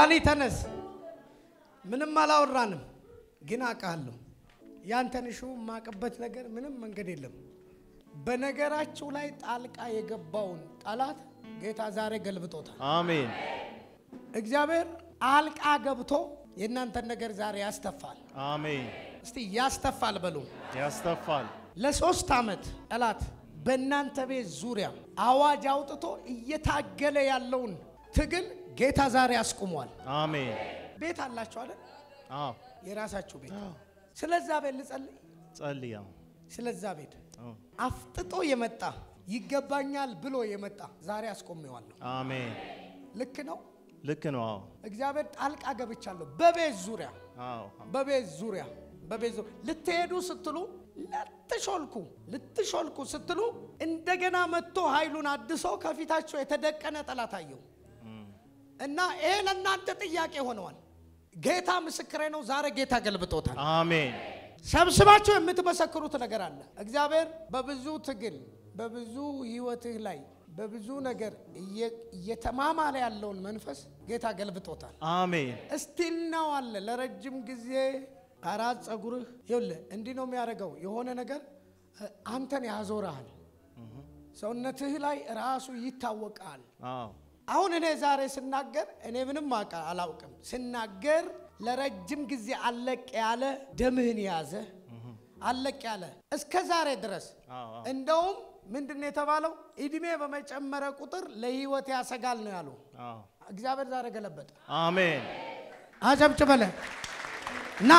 ዳኒ ተነስ። ምንም አላወራንም፣ ግን አውቃለሁ ያንተን ሹ የማቅበት ነገር ምንም መንገድ የለም። በነገራችሁ ላይ ጣልቃ የገባውን ጠላት ጌታ ዛሬ ገልብጦታል። አሜን እግዚአብሔር ጣልቃ ገብቶ የእናንተን ነገር ዛሬ ያስተፋል። አሜን። እስቲ ያስተፋል በሉ። ያስተፋል። ለሶስት ዓመት ጠላት በእናንተ ቤት ዙሪያ አዋጅ አውጥቶ እየታገለ ያለውን ትግል ጌታ ዛሬ አስቁሟል። አሜን። ቤት አላችሁ አይደል? አዎ የራሳችሁ ቤት። ስለዛ ቤት ልጸልይ። ጸልያ። ስለዛ ቤት አፍጥጦ የመጣ ይገባኛል ብሎ የመጣ ዛሬ አስቆሜዋለሁ። አሜን። ልክ ነው። ልክ ነው። አዎ እግዚአብሔር ጣልቃ ገብቻለሁ በቤት ዙሪያ አዎ በቤት ዙሪያ በቤት ዙሪያ ልትሄዱ ስትሉ ልትሾልኩ ልትሾልኩ ስትሉ እንደገና መጥቶ ኃይሉን አድሶ ከፊታቸው የተደቀነ ጠላት አየሁ እና ይሄ ለእናንተ ጥያቄ ሆነዋል። ጌታ ምስክሬ ነው። ዛሬ ጌታ ገልብጦታል። አሜን። ሰብስባችሁ የምትመሰክሩት ነገር አለ። እግዚአብሔር በብዙ ትግል በብዙ ህይወትህ ላይ በብዙ ነገር እየ- እየተማማለ ያለውን መንፈስ ጌታ ገልብጦታል። አሜን። እስቲል ነው አለ ለረጅም ጊዜ አራት ጸጉርህ ይኸውልህ እንዲህ ነው የሚያደርገው። የሆነ ነገር እ፣ አንተን ያዞርሃል። ሰውነትህ ላይ ራሱ ይታወቃል። አዎ አሁን እኔ ዛሬ ስናገር እኔ ምንም አውቃ አላውቅም። ስናገር ለረጅም ጊዜ አለቅ ያለ ደምህን የያዘ አለቅ ያለ እስከ ዛሬ ድረስ አዎ አዎ እንደውም ምንድን ነው የተባለው? እድሜ በመጨመረ ቁጥር ለህይወት ያሰጋል ነው ያሉ። አዎ እግዚአብሔር ዛሬ ገለበጠ። አሜን። አጨብጭበለ ና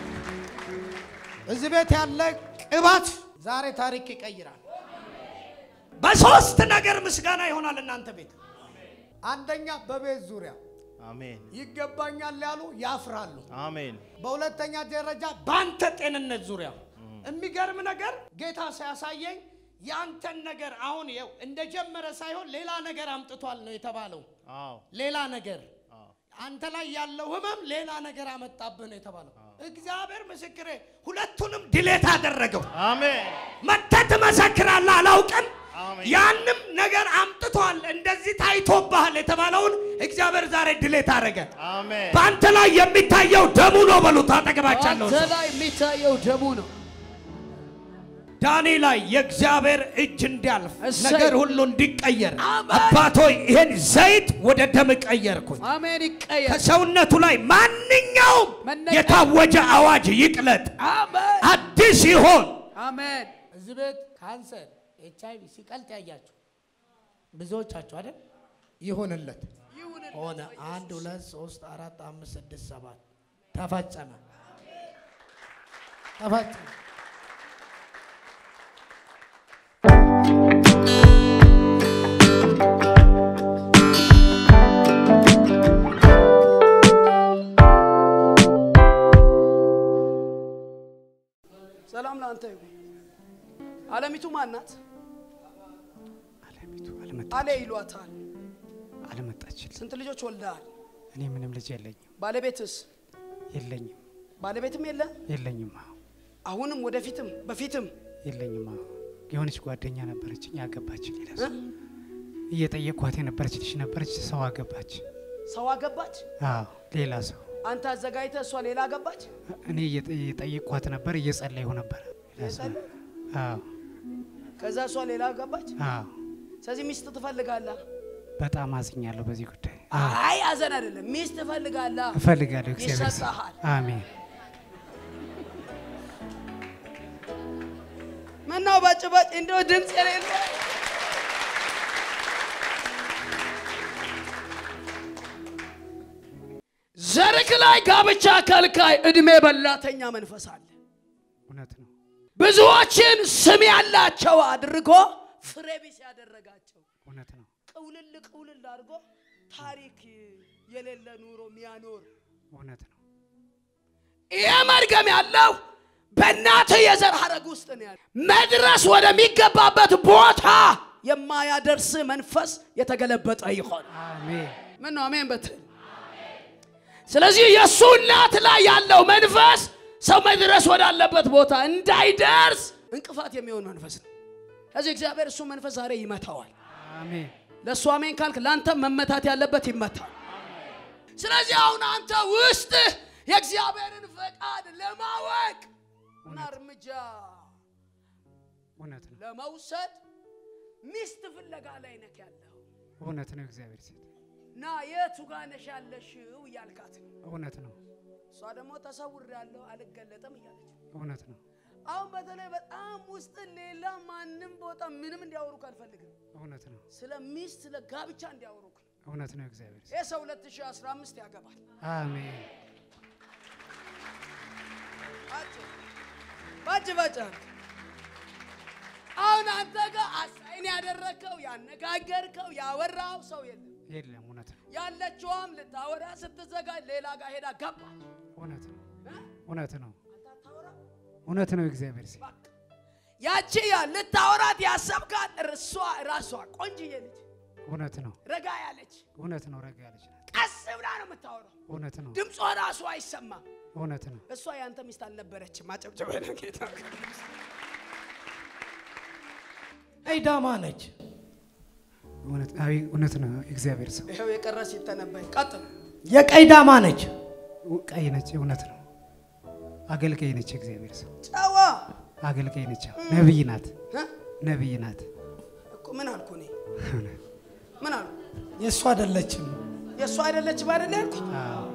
እዚህ ቤት ያለ ቅባት ዛሬ ታሪክ ይቀይራል። በሶስት ነገር ምስጋና ይሆናል እናንተ ቤት። አንደኛ በቤት ዙሪያ አሜን። ይገባኛል ያሉ ያፍራሉ። አሜን። በሁለተኛ ደረጃ በአንተ ጤንነት ዙሪያ የሚገርም ነገር ጌታ ሲያሳየኝ የአንተን ነገር አሁን ይኸው እንደጀመረ ሳይሆን ሌላ ነገር አምጥቷል ነው የተባለው። አዎ ሌላ ነገር አዎ አንተ ላይ ያለው ህመም ሌላ ነገር አመጣብህ ነው የተባለው። እግዚአብሔር ምስክሬ ሁለቱንም ድሌት አደረገው። አሜን። መተህ ትመሰክራለህ። አላውቅም አሜን። ያንም ነገር አምጥቷል እንደዚህ ታይቶብሃል የተባለውን እግዚአብሔር ዛሬ ድሌት አደረገ። አሜን። በአንተ ላይ የሚታየው ደሙ ነው በሉት። አጠገባቻለሁ አንተ ላይ የሚታየው ደሙ ነው። ዳኒ ላይ የእግዚአብሔር እጅ እንዲያልፍ እሰይ። ነገር ሁሉ እንዲቀየር አሜን። አባቶይ ይሄን ዘይት ወደ ደም ቀየርኩኝ። አሜን። ይቀየር። ከሰውነቱ ላይ ማንኛውም መነቀል። የታወጀ አዋጅ ይቅለጥ፣ አሜን። አዲስ ይሆን። አሜን። እዚህ ቤት ካንሰር፣ ኤች አይቪ ሲቀልጥ ያያችሁ ብዙዎቻችሁ አይደል? ይሁንለት ሆነ። አንድ ሁለት ሶስት አራት አምስት ስድስት ሰባት ተፈጸመ፣ ተፈጸመ። ሰላም ለአንተ ይሁን። አለሚቱ ማናት? አለሚቱ አልመጣ አሌ ይሏታል። አልመጣችልኝ። ስንት ልጆች ወልደሃል? እኔ ምንም ልጅ የለኝም ባለቤትስ? የለኝም ባለቤትም የለ? የለኝም አዎ አሁንም ወደፊትም በፊትም የለኝም አዎ የሆነች ጓደኛ ነበረችኝ ያገባች ሌላ እ? ሰው እየጠየቅኳት የነበረች ልጅ ነበረች ሰው አገባች ሰው አገባች። አዎ ሌላ ሰው አንተ አዘጋጅተህ እሷ ሌላ አገባች። እኔ እየጠ- እየጠየቅኳት ነበር እየጸለይሁ ነበር ሌላ ሰው አዎ ከዛ እሷ ሌላ አገባች። አዎ ስለዚህ ሚስት ትፈልጋለህ? በጣም አዝኛለሁ በዚህ ጉዳይ አይ አዘን አይደለም፣ ሚስት ትፈልጋለህ። እፈልጋለሁ እግዚአብሔር ስም። ይሰጥሃል። አሜን ምነው በጭበጭ እንደው ድምፅ የሌለ ዘርክ ላይ ጋብቻ ከልካይ እድሜ በላተኛ መንፈስ አለ። እውነት ነው ብዙዎችን ስም ያላቸው አድርጎ ፍሬ ቢስ ያደረጋቸው እውነት ነው ቅውልል ቅውልል አድርጎ ታሪክ የሌለ ኑሮ የሚያኖር እውነት ነው ይሄ መርገም ያለው በእናትህ የዘር ሐረግ ውስጥ ነው ያለው። መድረስ ወደሚገባበት ቦታ የማያደርስ መንፈስ የተገለበጠ ይሆን። አሜን ምን ነው አሜን በትል። ስለዚህ የእሱ እናት ላይ ያለው መንፈስ ሰው መድረስ ወዳለበት ቦታ እንዳይደርስ እንቅፋት የሚሆን መንፈስ ነው። ስለዚህ እግዚአብሔር እሱ መንፈስ ዛሬ ይመታዋል። አሜን ለእሱ አሜን ካልክ ለአንተም መመታት ያለበት ይመታል። ስለዚህ አሁን አንተ ውስጥ የእግዚአብሔርን ፈቃድ ለማወቅ እና እርምጃ እውነት ነው ለመውሰድ ሚስት ፍለጋ ላይ ነክ ያለው እውነት ነው እግዚአብሔር ሴት እና የቱ ጋር ነሽ ያለሽው እያልካት ነው። እውነት ነው እሷ ደግሞ ተሰውር ያለው አልገለጥም እያለች እውነት ነው አሁን በተለይ በጣም ውስጥ ሌላ ማንም ቦታ ምንም እንዲያወሩክ አልፈልግም። እውነት ነው ስለ ሚስት ስለ ጋብቻ እንዲያወሩክ ነው። እውነት ነው እግዚአብሔር ሴት ይህ ሰው 2015 ያገባል። አሜን ባጭ ባጭ አሁን አንተ ጋር አሳይን ያደረግከው ያነጋገርከው ያወራው ሰው የለም። የለም እውነት ነው ያለችዋም ልታወራ ስትዘጋጅ ሌላ ጋር ሄዳ ገባ። እውነት ነው እ? እውነት ነው አንተ አታወራም? እውነት ነው እግዚአብሔር ሴት በቃ ያቺ ያ ልታወራት ያሰብካት እርሷ ራሷ ቆንጅዬ ልጅ እውነት ነው ረጋ ያለች እውነት ነው ረጋ ያለች ናት ቀስ ብላ ነው የምታወራው። እውነት ነው ድምጿ ራሱ አይሰማም። እውነት ነው እሷ ያንተ ሚስት አልነበረችም። አጨብጨበ ጌታ አይዳማ ነች። እውነት አይ እውነት ነው እግዚአብሔር ሰው ይኸው የቀረ ሲተነበይ ቀጥል። የቀይ ዳማ ነች። ቀይ ነች እውነት ነው አገልጋይ ነች እግዚአብሔር ሰው ጨዋ አገልጋይ ነች ነብይ ናት እ? ነብይ ናት እኮ ምን አልኩ እኔ ምን አልኩ? የእሱ አይደለችም። የእሷ አይደለችም አይደለ ያልኩኝ? አዎ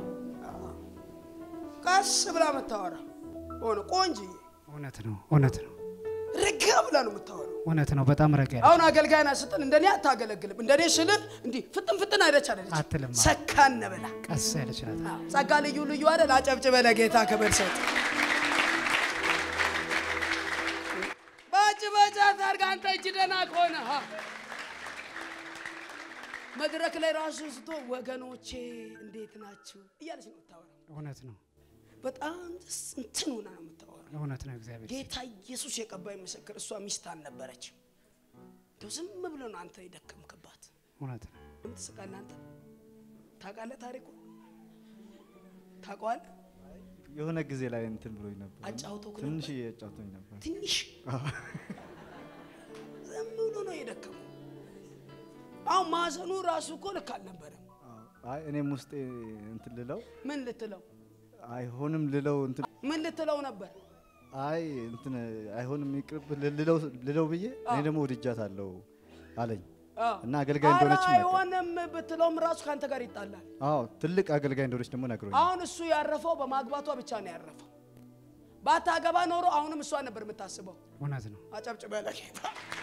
ቀስ ብላ የምታወራ ሆነ ቆንጅዬ እውነት ነው እውነት ነው ረጋ ብላ ነው የምታወራው። እውነት ነው በጣም ረጋ ያለች አሁን አገልጋይ ናት ስትል እንደኔ አታገለግልም። እንደኔ ስል እንዲህ ፍጥን ፍጥን አይደች አይደለች አትልም። ሰካን ብላ ቀስ ያለች ናት ጸጋ ልዩ ልዩ አይደል? አጨብጭበ ለጌታ ክብር ሰጥ ባጭ ባጭ አታርግ። አንተ እጅ ደህና ከሆነ ሀ መድረክ ላይ ራሱ ስቶ ወገኖቼ እንዴት ናችሁ እያለች ነው የምታወራው። እውነት ነው በጣም ደስ እንትን ሆና ነው የምታወራው። እውነት ነው እግዚአብሔር ጌታ ኢየሱስ የቀባይ ምስክር፣ እሷ ሚስት አልነበረችም። እንደው ዝም ብሎ ነው አንተ የደከምክባት። እውነት ነው ምን ትስቃለህ አንተ? ታውቃለህ ታሪኩ ታውቀዋለህ? የሆነ ጊዜ ላይ እንትን ብሎኝ ነበር። አጫውተውክ ነበር? ትንሽ አጫውቶኝ ነበር። ትንሽ ዝም ብሎ ነው የደከመው። አሁን ማዘኑ ራሱ እኮ ልክ አልነበረም። አዎ። አይ እኔም ውስጤ እንትን ልለው ምን ልትለው አይሆንም ልለው እንትን ምን ልትለው ነበር? አይ እንትን አይሆንም ይቅርብ ልለው ልለው ብዬ እኔ ደግሞ ወድጃታለሁ አለኝ አዎ። እና አገልጋይ ኧረ እንደሆነች ነገር አይሆንም ብትለውም ራሱ ከአንተ ጋር ይጣላል። አዎ ትልቅ አገልጋይ እንደሆነች ደግሞ ነግሮኝ አሁን እሱ ያረፈው በማግባቷ ብቻ ነው ያረፈው። ባታገባ ኖሮ አሁንም እሷ ነበር የምታስበው። እውነት ነው አጨብጭበ ለጌታ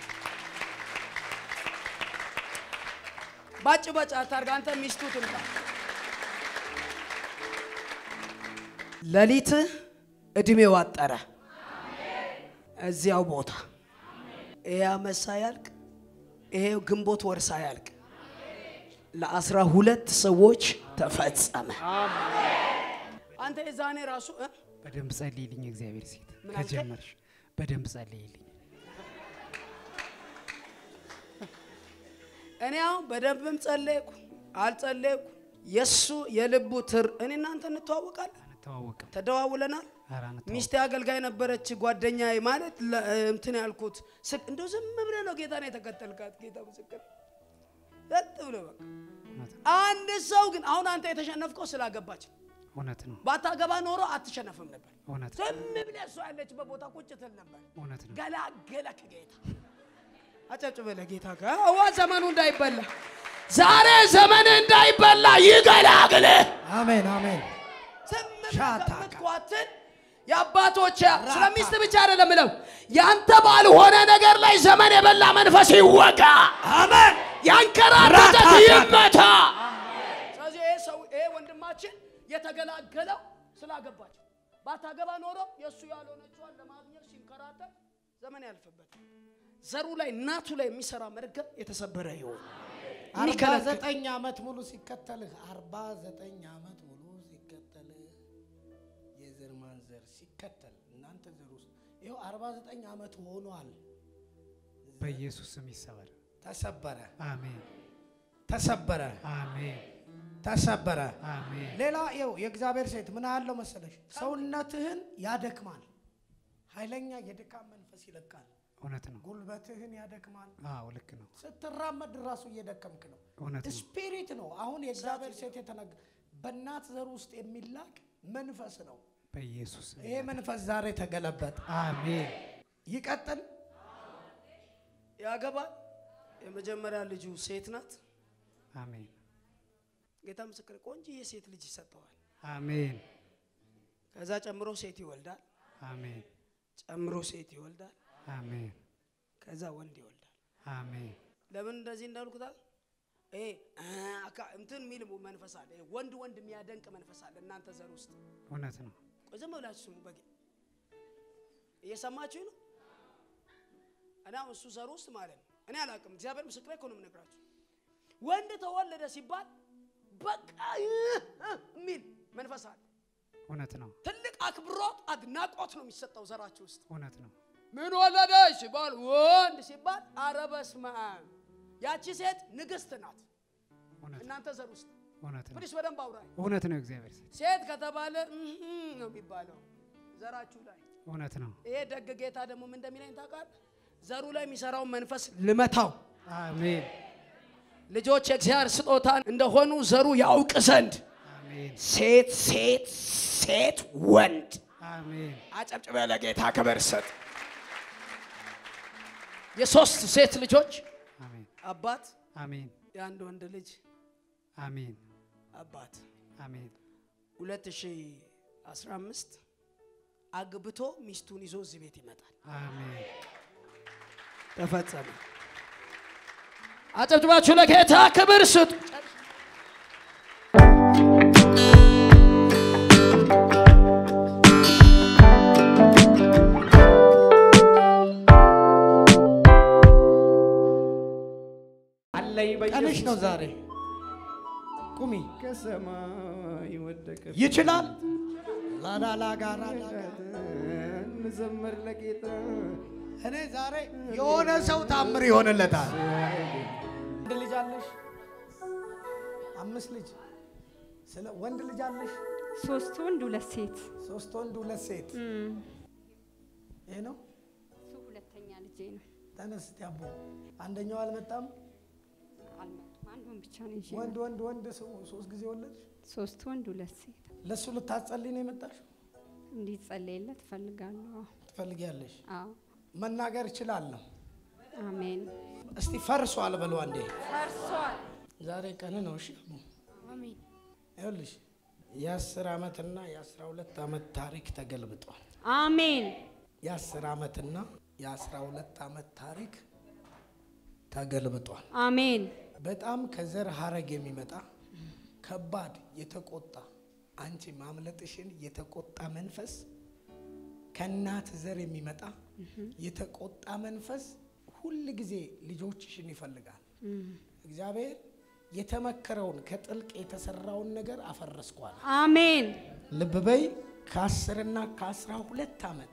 ባጭ ባጭ አታርግ። አንተ ሚስቱ ትምጣ። ሌሊት እድሜው አጠረ እዚያው ቦታ ይሄ ዓመት ሳያልቅ ይሄ ግንቦት ወር ሳያልቅ ለአስራ ሁለት ሰዎች ተፈጸመ። አንተ የዛኔ ራሱ እ? በደንብ ጸልይልኝ እግዚአብሔር ሴት ምን አልከኝ? ከጀመርሽ በደንብ ጸልይልኝ እኔ አሁን በደንብም ጸለይኩ አልጸለይኩ የእሱ የልቡ ትር እኔ እናንተ እንተዋወቃለን፣ አንተዋወቅም ተደዋውለናል። ኧረ አንተዋወቅም ሚስቴ አገልጋይ ነበረች ጓደኛዬ ማለት ለ- እንትን ያልኩት ስቅ እንደው ዝም ብለህ ነው ጌታ ነው የተከተልካት። ጌታ ምስክር ለጥ ብሎ በቃ እውነት ነው አንድ ሰው ግን አሁን አንተ የተሸነፍከው ስላገባች ነው። እውነት ነው ባታገባ ኖሮ አትሸነፍም ነበር። እውነት ነው ዝም ብለህ እሷ ያለችበት ቦታ ቁጭ ትል ነበር። እውነት ነው ገላገለክ ጌታ። አጨብጭበ ለጌታ አዋ ዘመኑ እንዳይበላ ዛሬ ዘመን እንዳይበላ ይገላግልህ። አሜን አሜን። ዝም ብለህ ሻታ ከምትኳትን የአባቶች ስለ ሚስት ብቻ አይደለም ምለው ያንተ ባልሆነ ነገር ላይ ዘመን የበላ መንፈስ ይወጋ። አሜን። ያንከራተተት ይመታ። ስለዚህ ይሄ ሰው ይሄ ወንድማችን የተገላገለው ስላገባች ባታገባ ኖሮ የእሱ ያልሆነችዋን ለማግኘት ሲንከራተት ዘመን ያልፍበት ዘሩ ላይ እናቱ ላይ የሚሰራ መርገም የተሰበረ ይሆን አርባ የሚከለክል ዘጠኝ ዓመት ሙሉ ሲከተልህ አርባ ዘጠኝ ዓመት ሙሉ ሲከተልህ የዘር ማንዘር ሲከተል እናንተ ዘር ውስጥ ይኸው አርባ ዘጠኝ ዓመት ሆኗል። በኢየሱስ ስም ይሰበር ተሰበረ፣ አሜን ተሰበረ፣ አሜን ተሰበረ። አሜን ሌላ ይኸው የእግዚአብሔር ሴት ምን አለው መሰለሽ፣ ሰውነትህን ያደክማል፣ ኃይለኛ የድካም መንፈስ ይለቃል፣ እውነት ነው ጉልበትህን ያደክማል። አዎ ልክ ነው ስትራመድ ራሱ እየደከምክ ነው። እውነት ነው ስፒሪት ነው። አሁን የእግዚአብሔር ሴት የተነገ በእናት ዘር ውስጥ የሚላክ መንፈስ ነው። በኢየሱስ ስም። ይሄ መንፈስ ዛሬ ተገለበጠ። አሜን። ይቀጥል። ያገባል። የመጀመሪያ ልጁ ሴት ናት። አሜን። ጌታ ምስክር ቆንጆዬ ሴት ልጅ ይሰጠዋል። አሜን። ከዛ ጨምሮ ሴት ይወልዳል። አሜን። ጨምሮ ሴት ይወልዳል። አሜን። ከዛ ወንድ ይወልዳል። አሜን። ለምን እንደዚህ እንዳልኩታል? ይሄ አ አካ- እንትን የሚል መንፈስ አለ። ይሄ ወንድ ወንድ የሚያደንቅ መንፈስ አለ እናንተ ዘር ውስጥ። እውነት ነው። ቆይ ዝም ብላችሁ ስሙ። በጌ እየሰማችሁ ነው። እኔ አሁን እሱ ዘር ውስጥ ማለት ነው እኔ አላውቅም። እግዚአብሔር ምስክሬ እኮ ነው የምነግራችሁ። ወንድ ተወለደ ሲባል በቃ ይህ የሚል መንፈስ አለ። እውነት ነው። ትልቅ አክብሮት፣ አድናቆት ነው የሚሰጠው ዘራችሁ ውስጥ። እውነት ነው። ምን ወለደች ሲባል ወንድ ሲባል አረ በስመ አብ ያቺ ሴት ንግስት ናት እውነት ነው። እናንተ ዘር ውስጥ እውነት ነው። ፕሊስ በደንብ አውራኝ እውነት ነው። እግዚአብሔር ሴት ሴት ከተባለ እህ ነው የሚባለው ዘራችሁ ላይ እውነት ነው። ይሄ ደግ ጌታ ደግሞ ምን እንደሚለኝ ታውቃለህ ዘሩ ላይ የሚሰራውን መንፈስ ልመታው አሜን። ልጆች የእግዚአብሔር ስጦታ እንደሆኑ ዘሩ ያውቅ ዘንድ አሜን። ሴት ሴት ሴት ወንድ አሜን። አጨብጭበ ለጌታ ክብር ስጥ የሶስት ሴት ልጆች አሜን። አባት አሜን። የአንድ ወንድ ልጅ አሜን። አባት አሜን። 2015 አግብቶ ሚስቱን ይዞ እዚህ ቤት ይመጣል። አሜን። ተፈጸመ። አጨብጭባችሁ ለጌታ ክብር ስጡ። አለይ ቀንሽ ነው ዛሬ። ቁሚ። ከሰማይ ወደቀ ይችላል። ላዳላ ጋራ እንዘምር ለጌታ እኔ ዛሬ የሆነ ሰው ታምር ይሆንለታል። ወንድ ልጅ አለሽ? አምስት ልጅ ስለ ወንድ ልጅ አለሽ? ሶስት ወንድ ሁለት ሴት ሶስት ወንድ ሁለት ሴት። ይሄ ነው። እሱ ሁለተኛ ልጄ ነው። ተነስ እስቲ አቦ። አንደኛው አልመጣም። አልመጡም። አንዱን ብቻ ነው ይዤ ወንድ ወንድ ወንድ ሰው- ሶስት ጊዜ ወለድሽ። ሶስት ወንድ ሁለት ሴት ለእሱ ልታጸልይ ነው የመጣሽው? እንዲጸለይለት እፈልጋለሁ። ትፈልጊያለሽ? አዎ መናገር እችላለሁ። አሜን። እስቲ ፈርሷል በሉ አንዴ። ፈርሷል። ዛሬ ቀን ነው። እሺ አቦ። አሜን። ይኸውልሽ የአስር ዓመትና የአስራ ሁለት ዓመት ታሪክ ተገልብጧል። አሜን። የአስር ዓመትና የአስራ ሁለት ዓመት ታሪክ ተገልብጧል። አሜን። በጣም ከዘር ሀረግ የሚመጣ ከባድ የተቆጣ አንቺ ማምለጥሽን የተቆጣ መንፈስ ከእናት ዘር የሚመጣ የተቆጣ መንፈስ ሁል ጊዜ ልጆችሽን ይፈልጋል። እግዚአብሔር የተመከረውን ከጥልቅ የተሰራውን ነገር አፈረስኳል። አሜን። ልብ በይ ከአስርና ከአስራ ሁለት ዓመት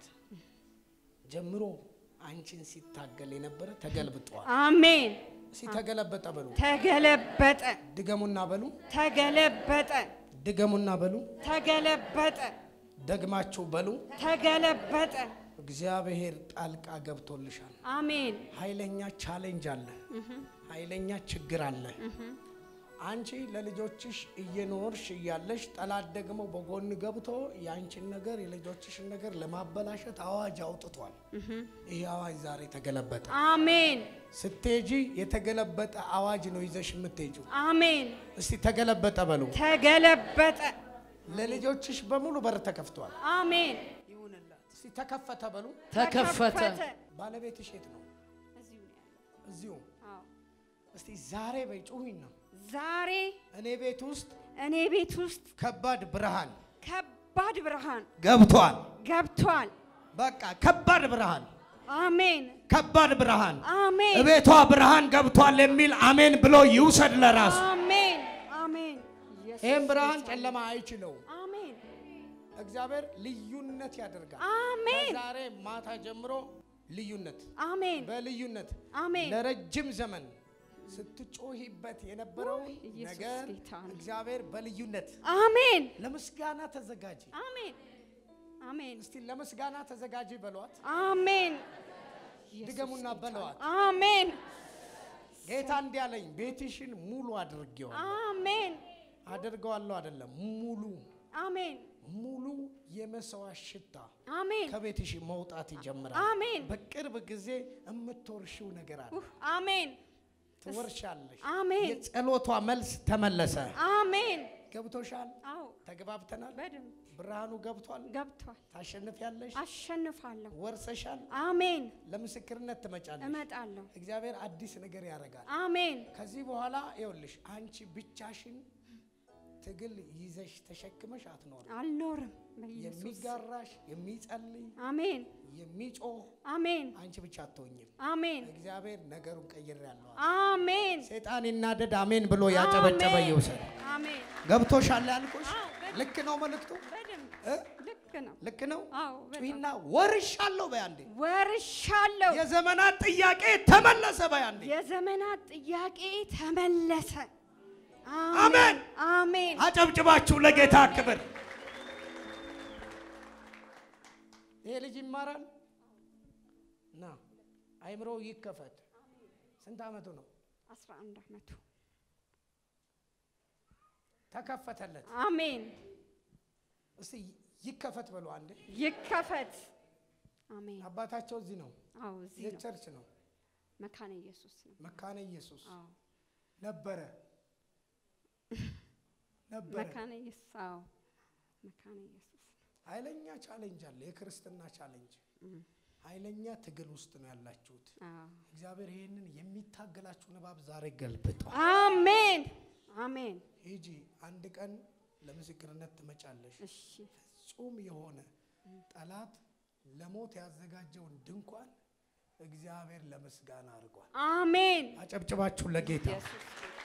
ጀምሮ አንቺን ሲታገል የነበረ ተገልብጧል። አሜን። ሲተገለበጠ በሉ ተገለበጠ። ድገሙና በሉ ተገለበጠ። ድገሙና በሉ ተገለበጠ። ደግማችሁ በሉ ተገለበጠ። እግዚአብሔር ጣልቃ ገብቶልሻል። አሜን። ኃይለኛ ቻሌንጅ አለ። ኃይለኛ ችግር አለ። አንቺ ለልጆችሽ እየኖርሽ እያለሽ ጠላት ደግሞ በጎን ገብቶ የአንቺን ነገር የልጆችሽን ነገር ለማበላሸት አዋጅ አውጥቷል። ይህ አዋጅ ዛሬ ተገለበጠ። አሜን። ስትሄጂ የተገለበጠ አዋጅ ነው ይዘሽ የምትሄጂው። አሜን። እስቲ ተገለበጠ በሉ። ተገለበጠ። ለልጆችሽ በሙሉ በር ተከፍቷል። አሜን። ይሁንላት። እስቲ ተከፈተ በሉ። ተከፈተ። ባለቤትሽ የት ነው? እዚሁ ነው ያለው። እዚሁ። አዎ። እስቲ ዛሬ በይ ጩሁኝ ነው ዛሬ እኔ ቤት ውስጥ እኔ ቤት ውስጥ ከባድ ብርሃን ከባድ ብርሃን ገብቷል። ገብቷል። በቃ ከባድ ብርሃን አሜን። ከባድ ብርሃን አሜን። እቤቷ ብርሃን ገብቷል የሚል አሜን ብሎ ይውሰድ ለራሱ። አሜን። አሜን። ኢየሱስ ይህም ብርሃን ጌታ ነው። ጨለማ አይችለውም። አሜን። እግዚአብሔር ልዩነት ያደርጋል። አሜን። ከዛሬ ማታ ጀምሮ ልዩነት አሜን። በልዩነት አሜን። ለረጅም ዘመን ስትጮሂበት የነበረውን ኢየሱስ ነገር ጌታ ነው። እግዚአብሔር በልዩነት አሜን። ለምስጋና ተዘጋጂ። አሜን። አሜን። እስቲ ለምስጋና ተዘጋጂ በሏት። አሜን። ድገሙና በለዋት። አሜን። ጌታ እንዲህ አለኝ፣ ቤትሽን ሙሉ አድርጌዋለሁ። አሜን። አደርገዋለሁ አይደለም፣ ሙሉ አሜን ሙሉ የመስዋዕት ሽታ አሜን ከቤትሽ መውጣት ይጀምራል። አሜን በቅርብ ጊዜ የምትወርሺው ነገር አለ። ኡህ፣ አሜን ትወርሻለሽ። አሜን የጸሎቷ መልስ ተመለሰ። አሜን ገብቶሻል? አዎ ተግባብተናል። በደንብ ብርሃኑ ገብቷል። ገብቷል ታሸንፊያለሽ። አሸንፋለሁ ወርሰሻል። አሜን ለምስክርነት ትመጫለሽ። እመጣለሁ እግዚአብሔር አዲስ ነገር ያደርጋል። አሜን ከዚህ በኋላ ይኸውልሽ አንቺ ብቻሽን ትግል ይዘሽ ተሸክመሽ አትኖርም። አልኖርም በኢየሱስ የሚጋራሽ የሚጸልይ አሜን የሚጮህ አሜን አንቺ ብቻ አትሆኝም። አሜን እግዚአብሔር ነገሩን ቀይር ያለው አሜን ሰይጣን ይናደድ አሜን ብሎ ያጨበጨበ አሜን። ይውሰድ። አሜን ገብቶሻል ያልኩሽ አዎ፣ በደንብ። ልክ ነው መልእክቱ በደንብ እ? ልክ ነው ልክ ነው። አዎ በጣም ጩሂና ወርሻለሁ በያንዴ ወርሻለሁ የዘመናት ጥያቄ ተመለሰ በያንዴ የዘመናት ጥያቄ ተመለሰ አሜን። አሜን አጨብጭባችሁ ለጌታ ክብር። ይሄ ልጅ ይማራል ና አይምሮ ይከፈት። ስንት ዓመቱ ነው? 11 ዓመቱ ተከፈተለት። አሜን እስቲ ይከፈት በሉ አንዴ። ይከፈት አሜን አባታቸው እዚህ ነው፣ አዎ እዚህ ነው የቸርች ነው፣ መካነ ኢየሱስ ነው መካነ ኢየሱስ አዎ ነበረ ነበረ። መካነ ኢየሱስ አዎ መካነ ኢየሱስ ኃይለኛ ቻሌንጅ አለ፣ የክርስትና ቻሌንጅ። ኃይለኛ ትግል ውስጥ ነው ያላችሁት። አዎ እግዚአብሔር ይህንን የሚታገላችሁን እባብ ዛሬ ገልብጧል። አሜን አሜን ሂጂ፣ አንድ ቀን ለምስክርነት ትመጫለሽ። እሺ ፍጹም የሆነ ጠላት ለሞት ያዘጋጀውን ድንኳን እግዚአብሔር ለምስጋና አድርጓል። አሜን አጨብጭባችሁ ለጌታ ኢየሱስ